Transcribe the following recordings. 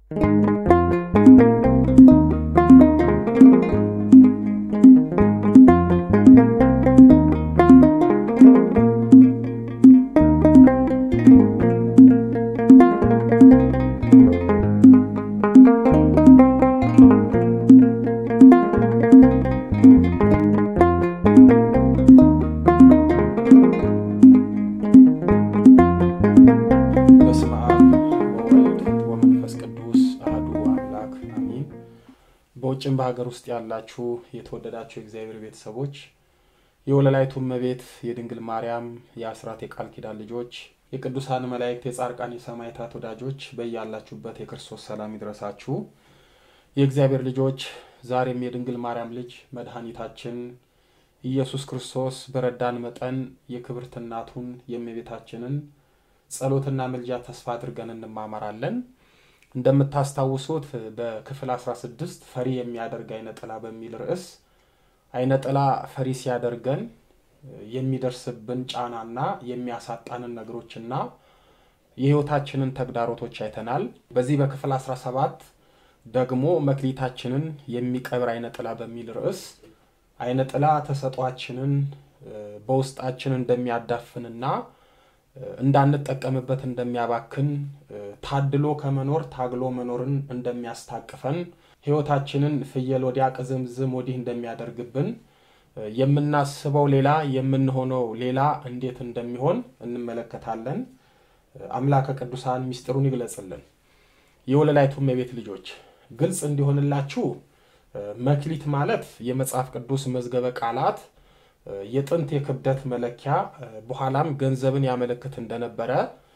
በስመ አብ ወወልድ ወመንፈስ ቅዱስ አሐዱ አምላክ አሚን። በውጭም በሀገር ውስጥ ያላችሁ የተወደዳችሁ የእግዚአብሔር ቤተሰቦች የወለላይቱ እመቤት የድንግል ማርያም የአስራት የቃል ኪዳን ልጆች የቅዱሳን መላእክት የጻድቃን የሰማዕታት ወዳጆች በያላችሁበት የክርስቶስ ሰላም ይድረሳችሁ። የእግዚአብሔር ልጆች ዛሬም የድንግል ማርያም ልጅ መድኃኒታችን ኢየሱስ ክርስቶስ በረዳን መጠን የክብርት እናቱን የእመቤታችንን ጸሎትና ምልጃ ተስፋ አድርገን እንማማራለን። እንደምታስታውሱት በክፍል 16 ፈሪ የሚያደርግ አይነ ጥላ በሚል ርዕስ አይነ ጥላ ፈሪ ሲያደርገን የሚደርስብን ጫናና የሚያሳጣንን ነገሮችና የሕይወታችንን ተግዳሮቶች አይተናል። በዚህ በክፍል 17 ደግሞ መክሊታችንን የሚቀብር አይነ ጥላ በሚል ርዕስ አይነ ጥላ ተሰጧችንን በውስጣችን እንደሚያዳፍንና እንዳንጠቀምበት እንደሚያባክን ታድሎ ከመኖር ታግሎ መኖርን እንደሚያስታቅፈን ሕይወታችንን ፍየል ወዲያ ቅዝምዝም ወዲህ እንደሚያደርግብን የምናስበው ሌላ የምንሆነው ሌላ እንዴት እንደሚሆን እንመለከታለን። አምላከ ቅዱሳን ምስጢሩን ይግለጽልን። የወለላይቱ እመቤት ልጆች ግልጽ እንዲሆንላችሁ መክሊት ማለት የመጽሐፍ ቅዱስ መዝገበ ቃላት የጥንት የክብደት መለኪያ በኋላም ገንዘብን ያመለክት እንደነበረ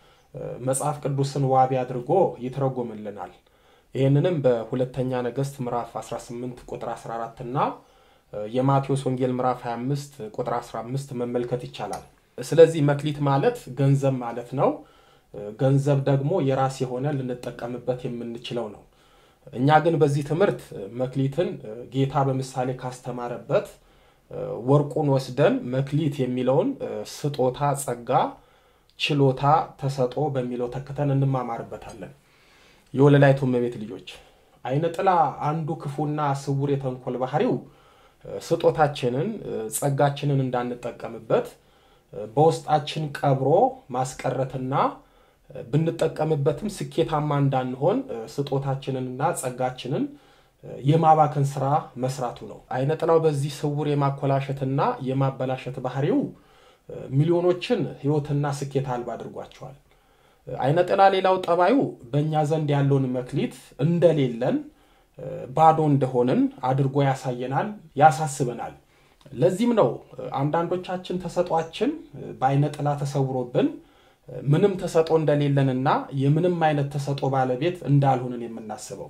መጽሐፍ ቅዱስን ዋቢ አድርጎ ይተረጎምልናል። ይህንንም በሁለተኛ ነገሥት ምዕራፍ 18 ቁጥር 14 እና የማቴዎስ ወንጌል ምዕራፍ 25 ቁጥር 15 መመልከት ይቻላል። ስለዚህ መክሊት ማለት ገንዘብ ማለት ነው። ገንዘብ ደግሞ የራስ የሆነ ልንጠቀምበት የምንችለው ነው። እኛ ግን በዚህ ትምህርት መክሊትን ጌታ በምሳሌ ካስተማረበት ወርቁን ወስደን መክሊት የሚለውን ስጦታ፣ ጸጋ፣ ችሎታ፣ ተሰጦ በሚለው ተክተን እንማማርበታለን። የወለላይቱ እመቤት ልጆች አይነ ጥላ አንዱ ክፉና ስውር የተንኮል ባህሪው ስጦታችንን፣ ጸጋችንን እንዳንጠቀምበት በውስጣችን ቀብሮ ማስቀረትና ብንጠቀምበትም ስኬታማ እንዳንሆን ስጦታችንንና ጸጋችንን የማባከን ስራ መስራቱ ነው። አይነ ጥላው በዚህ ስውር የማኮላሸትና የማበላሸት ባህሪው ሚሊዮኖችን ሕይወትና ስኬት አልባ አድርጓቸዋል። አይነ ጥላ ሌላው ጠባዩ በእኛ ዘንድ ያለውን መክሊት እንደሌለን ባዶ እንደሆንን አድርጎ ያሳየናል፣ ያሳስበናል። ለዚህም ነው አንዳንዶቻችን ተሰጧችን በአይነ ጥላ ተሰውሮብን ምንም ተሰጦ እንደሌለንና የምንም አይነት ተሰጦ ባለቤት እንዳልሆንን የምናስበው።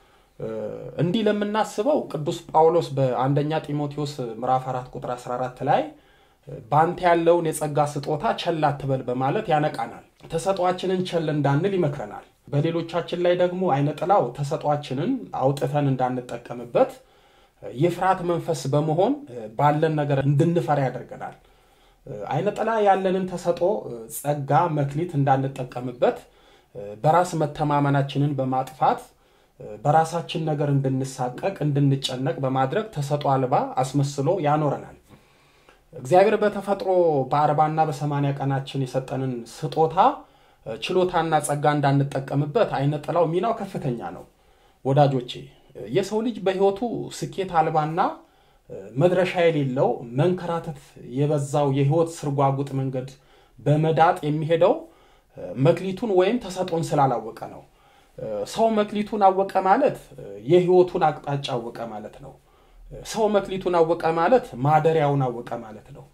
እንዲህ ለምናስበው ቅዱስ ጳውሎስ በአንደኛ ጢሞቴዎስ ምዕራፍ 4 ቁጥር 14 ላይ በአንተ ያለውን የጸጋ ስጦታ ቸል አትበል በማለት ያነቃናል። ተሰጧችንን ቸል እንዳንል ይመክረናል። በሌሎቻችን ላይ ደግሞ አይነ ጥላው ተሰጧችንን አውጥተን እንዳንጠቀምበት የፍርሃት መንፈስ በመሆን ባለን ነገር እንድንፈራ ያደርገናል። አይነ ጥላ ያለንን ተሰጦ፣ ጸጋ፣ መክሊት እንዳንጠቀምበት በራስ መተማመናችንን በማጥፋት በራሳችን ነገር እንድንሳቀቅ እንድንጨነቅ በማድረግ ተሰጦ አልባ አስመስሎ ያኖረናል። እግዚአብሔር በተፈጥሮ በአርባና በሰማንያ ቀናችን የሰጠንን ስጦታ ችሎታና ጸጋ እንዳንጠቀምበት አይነ ጥላው ሚናው ከፍተኛ ነው። ወዳጆቼ የሰው ልጅ በሕይወቱ ስኬት አልባና መድረሻ የሌለው መንከራተት የበዛው የሕይወት ስርጓጉጥ መንገድ በመዳጥ የሚሄደው መክሊቱን ወይም ተሰጦን ስላላወቀ ነው። ሰው መክሊቱን አወቀ ማለት የሕይወቱን አቅጣጫ አወቀ ማለት ነው። ሰው መክሊቱን አወቀ ማለት ማደሪያውን አወቀ ማለት ነው።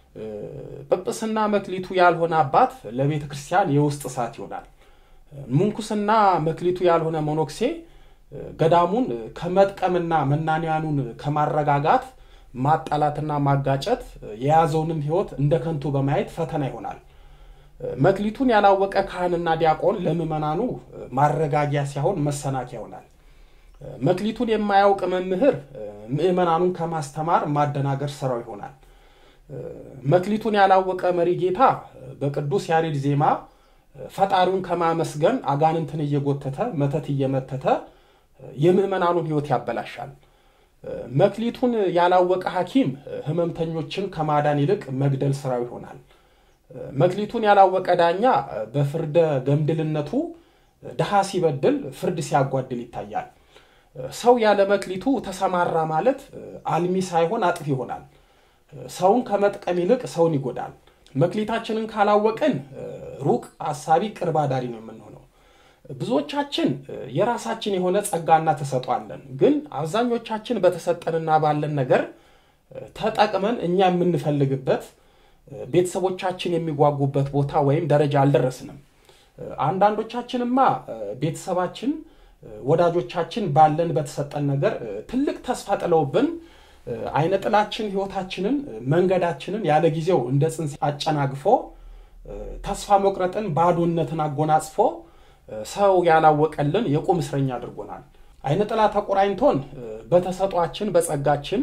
ጵጵስና መክሊቱ ያልሆነ አባት ለቤተ ክርስቲያን የውስጥ እሳት ይሆናል። ምንኩስና መክሊቱ ያልሆነ መኖክሴ ገዳሙን ከመጥቀምና መናንያኑን ከማረጋጋት ማጣላትና ማጋጨት የያዘውንም ሕይወት እንደ ከንቱ በማየት ፈተና ይሆናል። መክሊቱን ያላወቀ ካህንና ዲያቆን ለምዕመናኑ ማረጋጊያ ሲሆን መሰናኪያ ይሆናል። መክሊቱን የማያውቅ መምህር ምዕመናኑን ከማስተማር ማደናገር ስራው ይሆናል። መክሊቱን ያላወቀ መሪ ጌታ በቅዱስ ያሬድ ዜማ ፈጣሪውን ከማመስገን አጋንንትን እየጎተተ መተት እየመተተ የምዕመናኑን ሕይወት ያበላሻል። መክሊቱን ያላወቀ ሐኪም ሕመምተኞችን ከማዳን ይልቅ መግደል ስራው ይሆናል። መክሊቱን ያላወቀ ዳኛ በፍርደ ገምድልነቱ ድሃ ሲበድል ፍርድ ሲያጓድል ይታያል። ሰው ያለ መክሊቱ ተሰማራ ማለት አልሚ ሳይሆን አጥፊ ይሆናል። ሰውን ከመጥቀም ይልቅ ሰውን ይጎዳል። መክሊታችንን ካላወቅን ሩቅ አሳቢ ቅርብ አዳሪ ነው የምንሆነው። ብዙዎቻችን የራሳችን የሆነ ጸጋና ተሰጧለን። ግን አብዛኞቻችን በተሰጠንና ባለን ነገር ተጠቅመን እኛ የምንፈልግበት ቤተሰቦቻችን የሚጓጉበት ቦታ ወይም ደረጃ አልደረስንም። አንዳንዶቻችንማ ቤተሰባችን፣ ወዳጆቻችን ባለን በተሰጠን ነገር ትልቅ ተስፋ ጥለውብን አይነ ጥላችን ህይወታችንን መንገዳችንን ያለ ጊዜው እንደ ጽንስ አጨናግፎ ተስፋ መቁረጥን ባዶነትን አጎናጽፎ ሰው ያላወቀልን የቁም እስረኛ አድርጎናል። አይነ ጥላ ተቆራኝቶን በተሰጧችን በጸጋችን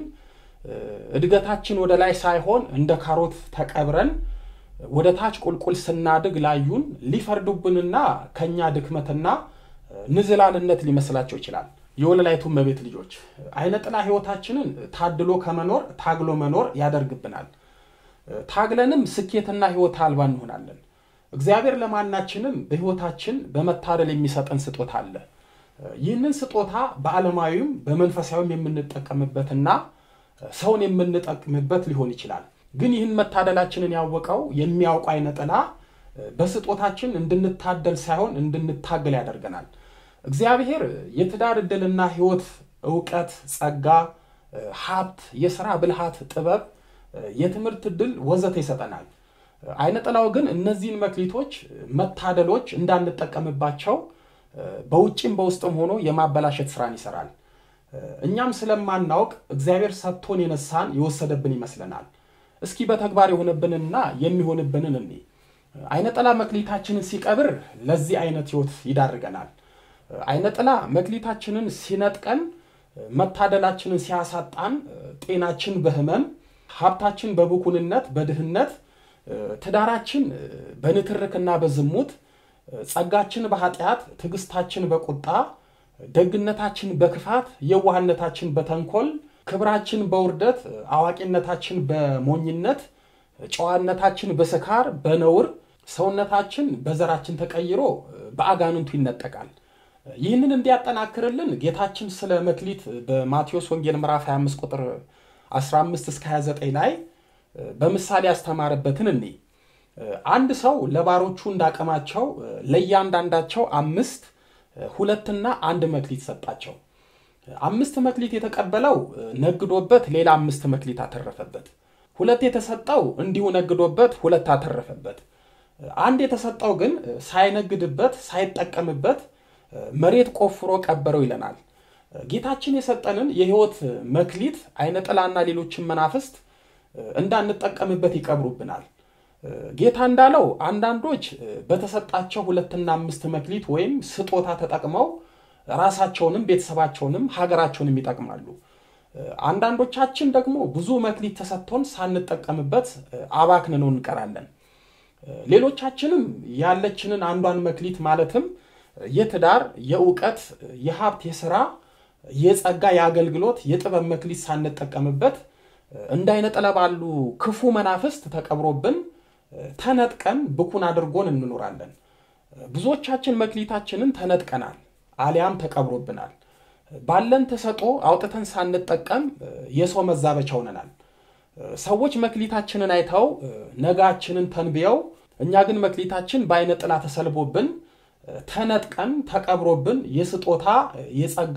እድገታችን ወደ ላይ ሳይሆን እንደ ካሮት ተቀብረን ወደ ታች ቁልቁል ስናድግ ላዩን ሊፈርዱብንና ከእኛ ድክመትና ንዝላልነት ሊመስላቸው ይችላል። የወለላይቱ እመቤት ልጆች አይነ ጥላ ህይወታችንን ታድሎ ከመኖር ታግሎ መኖር ያደርግብናል። ታግለንም ስኬትና ህይወት አልባ እንሆናለን። እግዚአብሔር ለማናችንም በህይወታችን በመታደል የሚሰጠን ስጦታ አለ። ይህንን ስጦታ በዓለማዊም በመንፈሳዊም የምንጠቀምበትና ሰውን የምንጠቅምበት ሊሆን ይችላል። ግን ይህን መታደላችንን ያወቀው የሚያውቁ አይነ ጥላ በስጦታችን እንድንታደል ሳይሆን እንድንታገል ያደርገናል። እግዚአብሔር የትዳር ዕድልና ህይወት፣ እውቀት፣ ጸጋ፣ ሀብት፣ የሥራ ብልሃት፣ ጥበብ፣ የትምህርት ዕድል ወዘተ ይሰጠናል። አይነ ጥላው ግን እነዚህን መክሊቶች መታደሎች እንዳንጠቀምባቸው በውጭም በውስጥም ሆኖ የማበላሸት ስራን ይሰራል። እኛም ስለማናውቅ እግዚአብሔር ሰጥቶን የነሳን የወሰደብን ይመስለናል። እስኪ በተግባር የሆነብንና የሚሆንብንን እኔ አይነ ጥላ መክሊታችንን ሲቀብር ለዚህ አይነት ህይወት ይዳርገናል። አይነ ጥላ መክሊታችንን ሲነጥቀን፣ መታደላችንን ሲያሳጣን፣ ጤናችን በህመም ሀብታችን በብኩንነት በድህነት ትዳራችን በንትርክና በዝሙት ጸጋችን በኃጢአት ትዕግስታችን በቁጣ ደግነታችን በክፋት የዋህነታችን በተንኮል ክብራችን በውርደት አዋቂነታችን በሞኝነት ጨዋነታችን በስካር በነውር ሰውነታችን በዘራችን ተቀይሮ በአጋንንቱ ይነጠቃል። ይህንን እንዲያጠናክርልን ጌታችን ስለ መክሊት በማቴዎስ ወንጌል ምዕራፍ 25 ቁጥር 15 እስከ 29 ላይ በምሳሌ ያስተማረበትን እኔ አንድ ሰው ለባሮቹ እንዳቀማቸው ለእያንዳንዳቸው አምስት ሁለትና አንድ መክሊት ሰጣቸው። አምስት መክሊት የተቀበለው ነግዶበት ሌላ አምስት መክሊት አተረፈበት። ሁለት የተሰጠው እንዲሁ ነግዶበት ሁለት አተረፈበት። አንድ የተሰጠው ግን ሳይነግድበት ሳይጠቀምበት መሬት ቆፍሮ ቀበረው ይለናል። ጌታችን የሰጠንን የሕይወት መክሊት አይነ ጥላና ሌሎችን መናፍስት እንዳንጠቀምበት ይቀብሩብናል። ጌታ እንዳለው አንዳንዶች በተሰጣቸው ሁለትና አምስት መክሊት ወይም ስጦታ ተጠቅመው ራሳቸውንም ቤተሰባቸውንም ሀገራቸውንም ይጠቅማሉ። አንዳንዶቻችን ደግሞ ብዙ መክሊት ተሰጥቶን ሳንጠቀምበት አባክንነው እንቀራለን። ሌሎቻችንም ያለችንን አንዷን መክሊት ማለትም የትዳር፣ የእውቀት፣ የሀብት፣ የስራ፣ የጸጋ፣ የአገልግሎት፣ የጥበብ መክሊት ሳንጠቀምበት እንደ አይነ ጥላ ባሉ ክፉ መናፍስት ተቀብሮብን ተነጥቀን ብኩን አድርጎን እንኖራለን። ብዙዎቻችን መክሊታችንን ተነጥቀናል፣ አሊያም ተቀብሮብናል። ባለን ተሰጦ አውጥተን ሳንጠቀም የሰው መዛበቻ ሆነናል። ሰዎች መክሊታችንን አይተው ነጋችንን ተንብየው፣ እኛ ግን መክሊታችን በአይነ ጥላ ተሰልቦብን ተነጥቀን ተቀብሮብን የስጦታ የጸጋ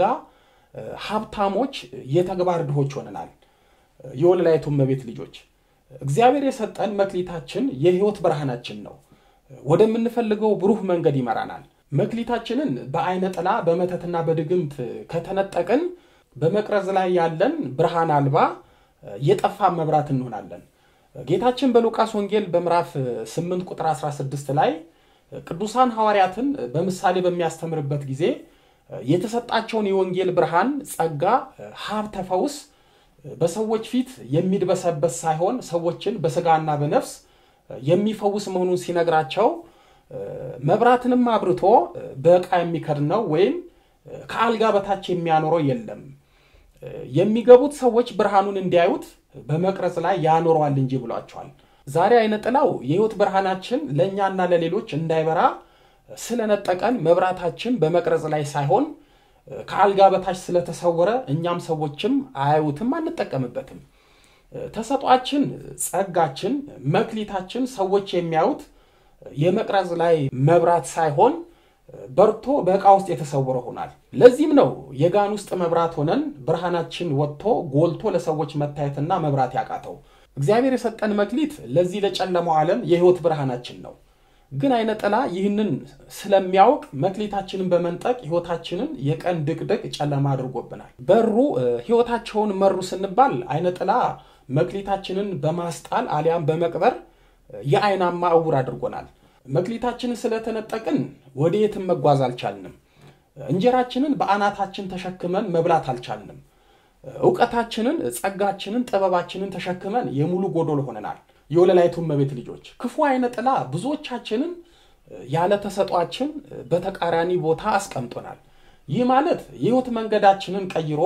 ሀብታሞች የተግባር ድሆች ሆነናል። የወለላይቱ እመቤት ልጆች እግዚአብሔር የሰጠን መክሊታችን የሕይወት ብርሃናችን ነው። ወደምንፈልገው ብሩህ መንገድ ይመራናል። መክሊታችንን በአይነ ጥላ በመተትና በድግምት ከተነጠቅን በመቅረዝ ላይ ያለን ብርሃን አልባ የጠፋ መብራት እንሆናለን። ጌታችን በሉቃስ ወንጌል በምዕራፍ 8 ቁጥር 16 ላይ ቅዱሳን ሐዋርያትን በምሳሌ በሚያስተምርበት ጊዜ የተሰጣቸውን የወንጌል ብርሃን፣ ጸጋ፣ ሀብተ ፈውስ በሰዎች ፊት የሚድበሰበስ ሳይሆን ሰዎችን በስጋና በነፍስ የሚፈውስ መሆኑን ሲነግራቸው መብራትንም አብርቶ በዕቃ የሚከድነው ወይም ከአልጋ በታች የሚያኖረው የለም። የሚገቡት ሰዎች ብርሃኑን እንዲያዩት በመቅረጽ ላይ ያኖረዋል እንጂ ብሏቸዋል። ዛሬ አይነ ጥላው የሕይወት ብርሃናችን ለእኛና ለሌሎች እንዳይበራ ስለነጠቀን መብራታችን በመቅረጽ ላይ ሳይሆን ከአልጋ በታች ስለተሰወረ እኛም ሰዎችም አያዩትም፣ አንጠቀምበትም። ተሰጧችን፣ ጸጋችን፣ መክሊታችን ሰዎች የሚያዩት የመቅረጽ ላይ መብራት ሳይሆን በርቶ በዕቃ ውስጥ የተሰወረ ሆናል። ለዚህም ነው የጋን ውስጥ መብራት ሆነን ብርሃናችን ወጥቶ ጎልቶ ለሰዎች መታየትና መብራት ያቃተው። እግዚአብሔር የሰጠን መክሊት ለዚህ ለጨለማው ዓለም የሕይወት ብርሃናችን ነው። ግን አይነ ጥላ ይህንን ስለሚያውቅ መክሊታችንን በመንጠቅ ሕይወታችንን የቀን ድቅድቅ ጨለማ አድርጎብናል። በሩ ሕይወታቸውን መሩ ስንባል አይነ ጥላ መክሊታችንን በማስጣል አሊያም በመቅበር የአይናማ እውር አድርጎናል። መክሊታችንን ስለተነጠቅን ወደ የትም መጓዝ አልቻልንም። እንጀራችንን በአናታችን ተሸክመን መብላት አልቻልንም። እውቀታችንን፣ ጸጋችንን፣ ጥበባችንን ተሸክመን የሙሉ ጎዶል ሆነናል። የወለላይቱ እመቤት ልጆች ክፉ አይነ ጥላ ብዙዎቻችንን ያለ ተሰጧችን በተቃራኒ ቦታ አስቀምጦናል። ይህ ማለት የሕይወት መንገዳችንን ቀይሮ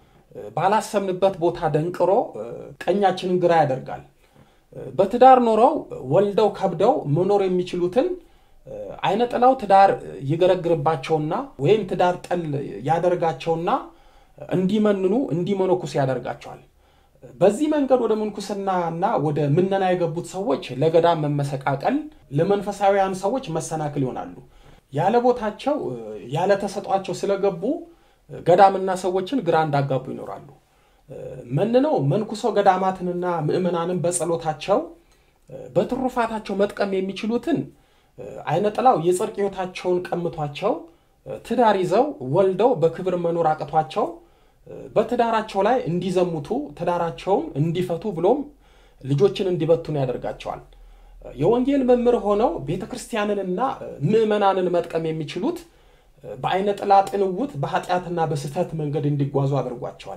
ባላሰብንበት ቦታ ደንቅሮ ቀኛችንን ግራ ያደርጋል። በትዳር ኖረው ወልደው ከብደው መኖር የሚችሉትን አይነ ጥላው ትዳር ይገረግርባቸውና ወይም ትዳር ጠል ያደርጋቸውና እንዲመንኑ እንዲመነኩስ ያደርጋቸዋል። በዚህ መንገድ ወደ ምንኩስናና ወደ ምነና የገቡት ሰዎች ለገዳም መመሰቃቀል፣ ለመንፈሳዊያን ሰዎች መሰናክል ይሆናሉ። ያለ ቦታቸው ያለ ተሰጧቸው ስለገቡ ገዳምና ሰዎችን ግራ እንዳጋቡ ይኖራሉ። መንነው መንኩሰው ገዳማትንና ምዕመናንን በጸሎታቸው በትሩፋታቸው መጥቀም የሚችሉትን አይነ ጥላው የጽድቅ ሕይወታቸውን ቀምቷቸው ትዳር ይዘው ወልደው በክብር መኖር አቅቷቸው በትዳራቸው ላይ እንዲዘሙቱ ትዳራቸውን እንዲፈቱ ብሎም ልጆችን እንዲበቱን ያደርጋቸዋል። የወንጌል መምህር ሆነው ቤተ ክርስቲያንንና ምዕመናንን መጥቀም የሚችሉት በአይነ ጥላ ጥንውት በኃጢአትና በስህተት መንገድ እንዲጓዙ አድርጓቸዋል።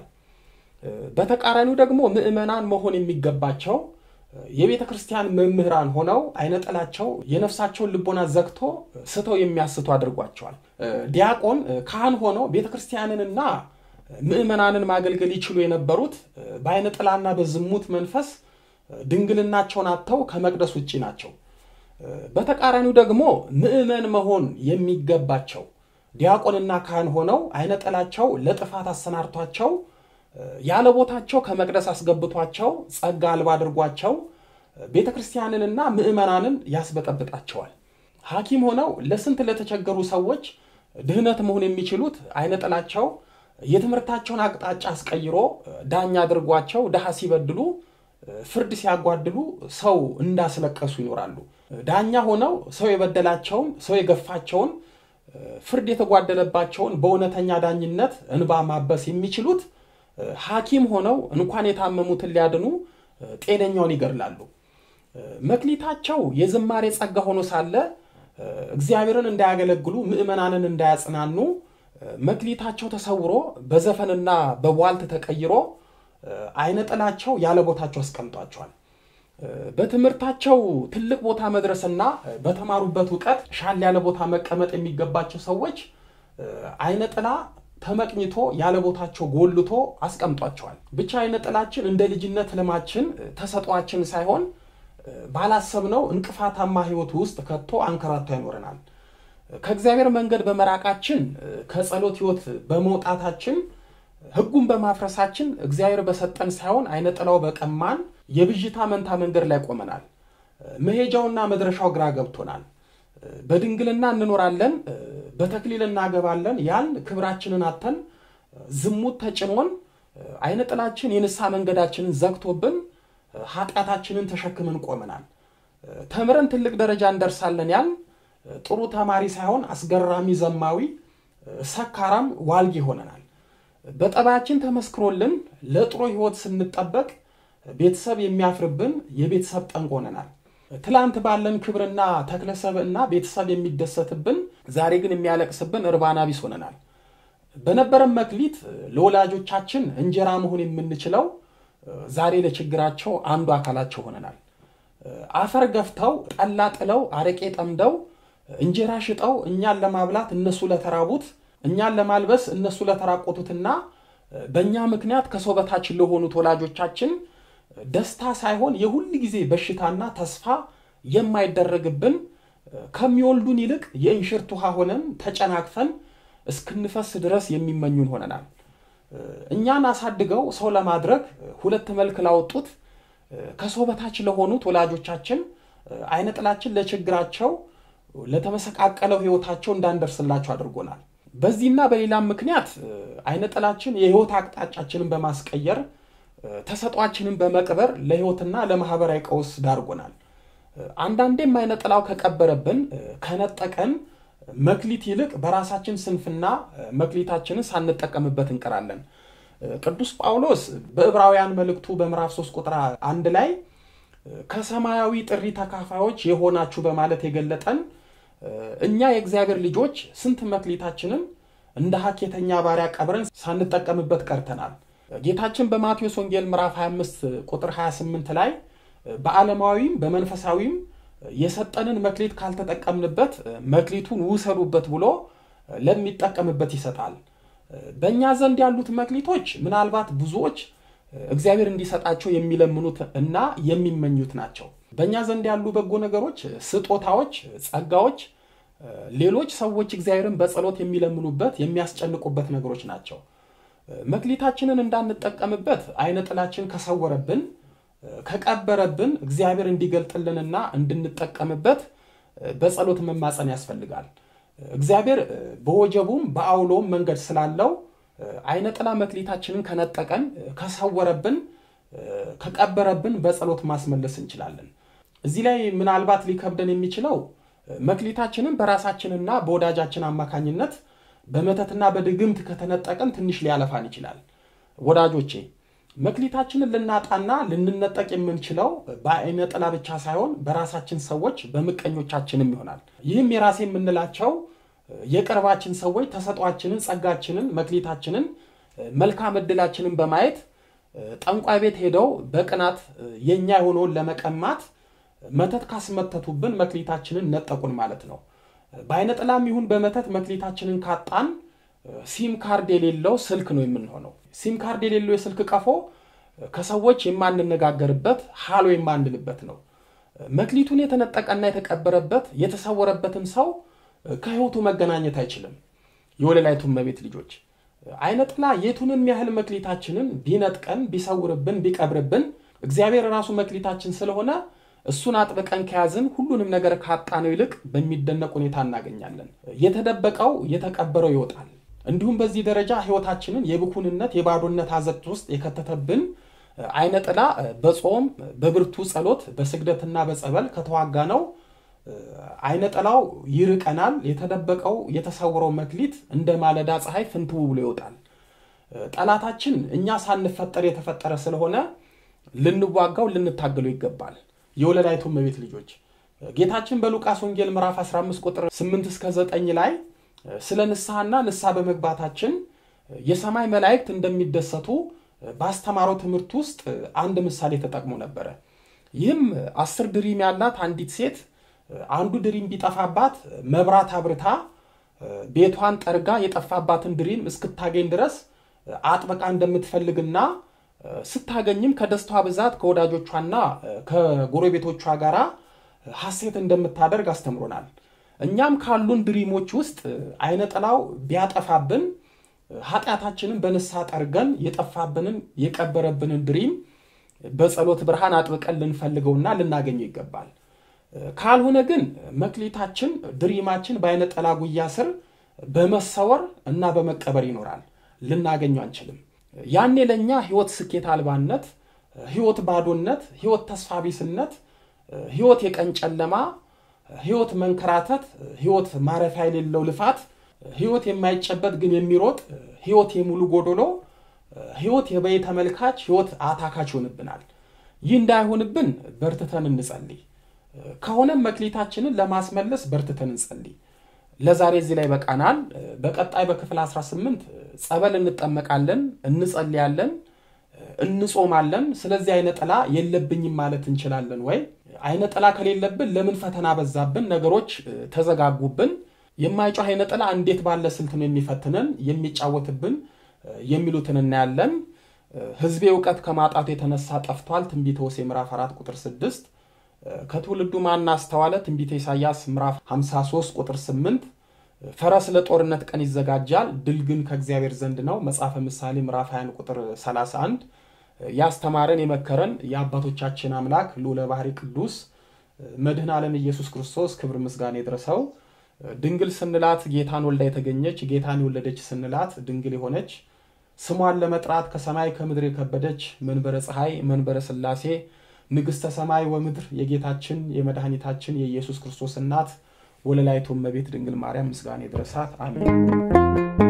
በተቃራኒው ደግሞ ምዕመናን መሆን የሚገባቸው የቤተ ክርስቲያን መምህራን ሆነው አይነ ጥላቸው የነፍሳቸውን ልቦና ዘግቶ ስተው የሚያስቱ አድርጓቸዋል። ዲያቆን ካህን ሆነው ቤተ ክርስቲያንንና ምዕመናንን ማገልገል ይችሉ የነበሩት በአይነ ጥላና በዝሙት መንፈስ ድንግልናቸውን አጥተው ከመቅደስ ውጭ ናቸው። በተቃራኒው ደግሞ ምዕመን መሆን የሚገባቸው ዲያቆንና ካህን ሆነው አይነ ጥላቸው ለጥፋት አሰናርቷቸው ያለ ቦታቸው ከመቅደስ አስገብቷቸው ጸጋ አልባ አድርጓቸው ቤተ ክርስቲያንንና ምዕመናንን ያስበጠብጣቸዋል። ሐኪም ሆነው ለስንት ለተቸገሩ ሰዎች ድህነት መሆን የሚችሉት አይነ ጥላቸው የትምህርታቸውን አቅጣጫ አስቀይሮ ዳኛ አድርጓቸው ድሃ ሲበድሉ፣ ፍርድ ሲያጓድሉ ሰው እንዳስለቀሱ ይኖራሉ። ዳኛ ሆነው ሰው የበደላቸውን ሰው የገፋቸውን ፍርድ የተጓደለባቸውን በእውነተኛ ዳኝነት እንባ ማበስ የሚችሉት ሐኪም ሆነው እንኳን የታመሙትን ሊያድኑ ጤነኛውን ይገድላሉ። መክሊታቸው የዝማሬ ጸጋ ሆኖ ሳለ እግዚአብሔርን እንዳያገለግሉ ምዕመናንን እንዳያጽናኑ መክሊታቸው ተሰውሮ በዘፈንና በቧልት ተቀይሮ አይነ ጥላቸው ያለ ቦታቸው አስቀምጧቸዋል። በትምህርታቸው ትልቅ ቦታ መድረስና በተማሩበት እውቀት ሻል ያለ ቦታ መቀመጥ የሚገባቸው ሰዎች አይነ ጥላ ተመቅኝቶ ያለ ቦታቸው ጎልቶ አስቀምጧቸዋል። ብቻ አይነ ጥላችን እንደ ልጅነት ህልማችን ተሰጧችን ሳይሆን ባላሰብነው እንቅፋታማ ህይወት ውስጥ ከቶ አንከራቶ ያኖረናል። ከእግዚአብሔር መንገድ በመራቃችን ከጸሎት ህይወት በመውጣታችን ህጉን በማፍረሳችን እግዚአብሔር በሰጠን ሳይሆን አይነ ጥላው በቀማን የብዥታ መንታ መንገድ ላይ ቆመናል። መሄጃውና መድረሻው ግራ ገብቶናል። በድንግልና እንኖራለን፣ በተክሊል እናገባለን ያን ክብራችንን አተን ዝሙት ተጭኖን አይነ ጥላችን የንስሐ መንገዳችንን ዘግቶብን ኃጢአታችንን ተሸክምን ቆመናል። ተምረን ትልቅ ደረጃ እንደርሳለን ያን ጥሩ ተማሪ ሳይሆን አስገራሚ ዘማዊ፣ ሰካራም ዋልጌ ሆነናል። በጠባያችን ተመስክሮልን ለጥሩ ህይወት ስንጠበቅ ቤተሰብ የሚያፍርብን የቤተሰብ ጠንቅ ሆነናል። ትላንት ባለን ክብርና ተክለሰብዕና ቤተሰብ የሚደሰትብን ዛሬ ግን የሚያለቅስብን እርባና ቢስ ሆነናል። በነበረን መክሊት ለወላጆቻችን እንጀራ መሆን የምንችለው ዛሬ ለችግራቸው አንዱ አካላቸው ሆነናል። አፈር ገፍተው ጠላ ጥለው አረቄ ጠምደው እንጀራ ሽጠው እኛን ለማብላት እነሱ ለተራቡት፣ እኛን ለማልበስ እነሱ ለተራቆቱትና በእኛ ምክንያት ከሰው በታች ለሆኑት ወላጆቻችን ደስታ ሳይሆን የሁል ጊዜ በሽታና ተስፋ የማይደረግብን ከሚወልዱን ይልቅ የእንሽርት ውሃ ሆነን ተጨናቅፈን እስክንፈስ ድረስ የሚመኙን ሆነናል። እኛን አሳድገው ሰው ለማድረግ ሁለት መልክ ላወጡት ከሰው በታች ለሆኑት ወላጆቻችን አይነ ጥላችን ለችግራቸው ለተመሰቃቀለው ሕይወታቸው እንዳንደርስላቸው አድርጎናል። በዚህና በሌላም ምክንያት አይነ ጥላችን የሕይወት አቅጣጫችንን በማስቀየር ተሰጧችንን በመቅበር ለሕይወትና ለማህበራዊ ቀውስ ዳርጎናል። አንዳንዴም አይነ ጥላው ከቀበረብን ከነጠቀን መክሊት ይልቅ በራሳችን ስንፍና መክሊታችንን ሳንጠቀምበት እንቀራለን። ቅዱስ ጳውሎስ በዕብራውያን መልእክቱ በምዕራፍ 3 ቁጥር አንድ ላይ ከሰማያዊ ጥሪ ተካፋዮች የሆናችሁ በማለት የገለጠን እኛ የእግዚአብሔር ልጆች ስንት መክሊታችንን እንደ ሀኬተኛ ባሪያ ቀብረን ሳንጠቀምበት ቀርተናል። ጌታችን በማቴዎስ ወንጌል ምዕራፍ 25 ቁጥር 28 ላይ በዓለማዊም በመንፈሳዊም የሰጠንን መክሊት ካልተጠቀምንበት መክሊቱን ውሰዱበት ብሎ ለሚጠቀምበት ይሰጣል። በእኛ ዘንድ ያሉት መክሊቶች ምናልባት ብዙዎች እግዚአብሔር እንዲሰጣቸው የሚለምኑት እና የሚመኙት ናቸው። በእኛ ዘንድ ያሉ በጎ ነገሮች፣ ስጦታዎች፣ ጸጋዎች ሌሎች ሰዎች እግዚአብሔርን በጸሎት የሚለምኑበት የሚያስጨንቁበት ነገሮች ናቸው። መክሊታችንን እንዳንጠቀምበት አይነ ጥላችን ከሰወረብን ከቀበረብን እግዚአብሔር እንዲገልጥልንና እንድንጠቀምበት በጸሎት መማፀን ያስፈልጋል። እግዚአብሔር በወጀቡም በአውሎም መንገድ ስላለው አይነ ጥላ መክሊታችንን ከነጠቀን ከሰወረብን ከቀበረብን በጸሎት ማስመለስ እንችላለን። እዚህ ላይ ምናልባት ሊከብደን የሚችለው መክሊታችንን በራሳችንና በወዳጃችን አማካኝነት በመተትና በድግምት ከተነጠቀን ትንሽ ሊያለፋን ይችላል። ወዳጆቼ መክሊታችንን ልናጣና ልንነጠቅ የምንችለው በአይነ ጥላ ብቻ ሳይሆን በራሳችን ሰዎች በምቀኞቻችንም ይሆናል። ይህም የራሴ የምንላቸው የቅርባችን ሰዎች ተሰጧችንን፣ ጸጋችንን፣ መክሊታችንን፣ መልካም ዕድላችንን በማየት ጠንቋይ ቤት ሄደው በቅናት የእኛ የሆነውን ለመቀማት መተት ካስመተቱብን መክሊታችንን ነጠቁን ማለት ነው። በአይነ ጥላም ይሁን በመተት መክሊታችንን ካጣን ሲም ካርድ የሌለው ስልክ ነው የምንሆነው። ሲም ካርድ የሌለው የስልክ ቀፎ ከሰዎች የማንነጋገርበት ሃሎ የማንልበት ነው። መክሊቱን የተነጠቀና የተቀበረበት የተሰወረበትን ሰው ከሕይወቱ መገናኘት አይችልም። የወለላይቱ እመቤት ልጆች አይነ ጥላ የቱንም ያህል መክሊታችንን ቢነጥቀን፣ ቢሰውርብን፣ ቢቀብርብን እግዚአብሔር ራሱ መክሊታችን ስለሆነ እሱን አጥብቀን ከያዝን ሁሉንም ነገር ካጣነው ይልቅ በሚደነቅ ሁኔታ እናገኛለን። የተደበቀው የተቀበረው ይወጣል። እንዲሁም በዚህ ደረጃ ሕይወታችንን የብኩንነት የባዶነት አዘቅት ውስጥ የከተተብን አይነ ጥላ በጾም በብርቱ ጸሎት በስግደትና በጸበል ከተዋጋ ነው አይነ ጥላው ይርቀናል። የተደበቀው የተሰወረው መክሊት እንደ ማለዳ ፀሐይ ፍንትው ብሎ ይወጣል። ጠላታችን እኛ ሳንፈጠር የተፈጠረ ስለሆነ ልንዋጋው ልንታገለው ይገባል። የወለላይቱ እመቤት ልጆች ጌታችን በሉቃስ ወንጌል ምዕራፍ 15 ቁጥር 8 እስከ 9 ላይ ስለ ንስሐና ንስሐ በመግባታችን የሰማይ መላእክት እንደሚደሰቱ ባስተማረው ትምህርት ውስጥ አንድ ምሳሌ ተጠቅሞ ነበረ። ይህም አስር ድሪም ያላት አንዲት ሴት አንዱ ድሪም ቢጠፋባት መብራት አብርታ ቤቷን ጠርጋ የጠፋባትን ድሪም እስክታገኝ ድረስ አጥብቃ እንደምትፈልግና ስታገኝም ከደስቷ ብዛት ከወዳጆቿና ከጎረቤቶቿ ጋር ሐሴት እንደምታደርግ አስተምሮናል። እኛም ካሉን ድሪሞች ውስጥ አይነ ጥላው ቢያጠፋብን ኃጢአታችንን በንስሐ ጠርገን የጠፋብንን የቀበረብንን ድሪም በጸሎት ብርሃን አጥብቀን ልንፈልገውና ልናገኘው ይገባል። ካልሆነ ግን መክሊታችን ድሪማችን በአይነ ጥላ ጉያ ስር በመሰወር እና በመቀበር ይኖራል። ልናገኘው አንችልም። ያኔ ለእኛ ህይወት ስኬት አልባነት፣ ህይወት ባዶነት፣ ህይወት ተስፋ ቢስነት፣ ህይወት የቀን ጨለማ፣ ህይወት መንከራተት፣ ህይወት ማረፊያ የሌለው ልፋት፣ ህይወት የማይጨበጥ ግን የሚሮጥ ህይወት የሙሉ ጎዶሎ፣ ህይወት የበይ ተመልካች፣ ህይወት አታካች ይሆንብናል። ይህ እንዳይሆንብን በርትተን እንጸልይ። ከሆነም መክሊታችንን ለማስመለስ በርትተን እንጸልይ። ለዛሬ እዚህ ላይ በቃናል። በቀጣይ በክፍል 18 ጸበል እንጠመቃለን፣ እንጸልያለን፣ እንጾማለን። ስለዚህ አይነ ጥላ የለብኝም ማለት እንችላለን ወይ? አይነ ጥላ ከሌለብን ለምን ፈተና በዛብን? ነገሮች ተዘጋጉብን። የማይጮህ አይነ ጥላ እንዴት ባለ ስልት ነው የሚፈትነን የሚጫወትብን የሚሉትን እናያለን። ሕዝቤ እውቀት ከማጣቱ የተነሳ ጠፍቷል። ትንቢተ ሆሴዕ ምዕራፍ 4 ቁጥር 6 ከትውልዱ ማን አስተዋለ? ትንቢተ ኢሳያስ ምዕራፍ 53 ቁጥር 8 ፈረስ ለጦርነት ቀን ይዘጋጃል፣ ድል ግን ከእግዚአብሔር ዘንድ ነው። መጽሐፈ ምሳሌ ምዕራፍ 20 ቁጥር 31 ያስተማረን የመከረን የአባቶቻችን አምላክ ልዑለ ባሕሪ ቅዱስ መድኃኔ ዓለም ኢየሱስ ክርስቶስ ክብር ምስጋና ይድረሰው። ድንግል ስንላት ጌታን ወልዳ የተገኘች ጌታን የወለደች ስንላት ድንግል የሆነች ስሟን ለመጥራት ከሰማይ ከምድር የከበደች መንበረ ፀሐይ መንበረ ሥላሴ ንግሥተ ሰማይ ወምድር የጌታችን የመድኃኒታችን የኢየሱስ ክርስቶስ እናት ወለላይቱ እመቤት ድንግል ማርያም ምስጋና ይድረሳት። አሜን።